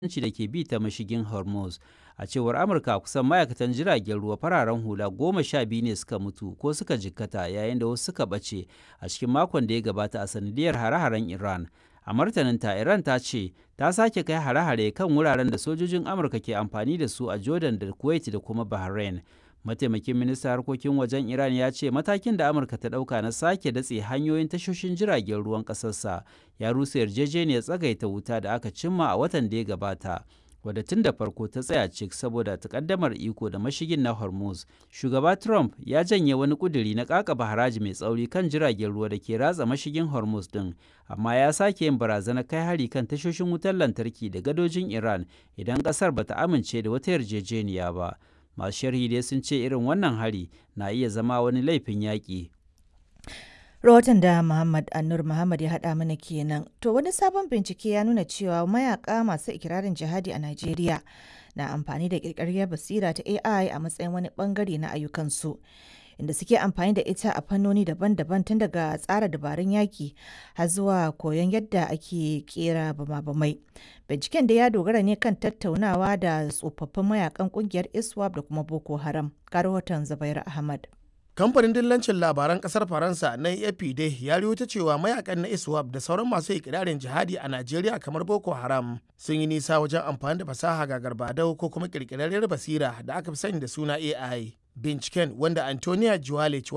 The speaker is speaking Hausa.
da ke bi ta mashigin Hormuz. A cewar Amurka kusan ma'aikatan jiragen ruwa fararen hula goma sha biyu ne suka mutu ko suka jikkata yayin da wasu suka ɓace a cikin makon da ya gabata a sanadiyar hare-haren Iran. A martaninta Iran ta ce ta sake kai hare-hare kan wuraren da sojojin Amurka ke amfani da su a Jordan da Kuwait da kuma Bahrain. Mataimakin ministan harkokin wajen Iran ya ce matakin da Amurka ta ɗauka na sake datse hanyoyin tashoshin jiragen ruwan ƙasarsa ya rusa yarjejeniyar tsagaita wuta da aka cimma a watan da ya gabata. wadda tun da farko ta tsaya cik saboda takaddamar iko da mashigin na Hormuz. Shugaba Trump ya janye wani kuduri na kakaba haraji mai tsauri kan jiragen ruwa da ke ratsa mashigin Hormuz din, amma ya sake yin barazanar kai hari kan tashoshin wutar lantarki da gadojin Iran idan kasar bata amince da wata yarjejeniya ba. Masu sharhi dai sun ce irin wannan hari na iya zama wani laifin yaƙi. rahoton da Muhammad Anur Muhammad ya haɗa mana kenan. To wani sabon bincike ya nuna cewa mayaka masu ikirarin jihadi a Najeriya na amfani da ƙirƙirar basira ta AI a matsayin wani bangare na ayyukansu. Inda suke amfani da ita a fannoni daban-daban tun daga tsara dabarun yaki har zuwa koyon yadda ake kera bama-bamai. Binciken da ya dogara ne kan tattaunawa da tsofaffin mayakan kungiyar ISWAP da kuma Boko Haram. Ga rahoton Zubair Ahmad. kamfanin dillancin labaran kasar faransa na afp dai ya ta cewa mayakan na iswap da sauran masu ikirarin jihadi a najeriya kamar boko haram sun yi nisa wajen amfani da fasaha ga garbadau ko kuma kirkirarriyar basira da aka fi sani da suna ai binciken wanda antonia juwalic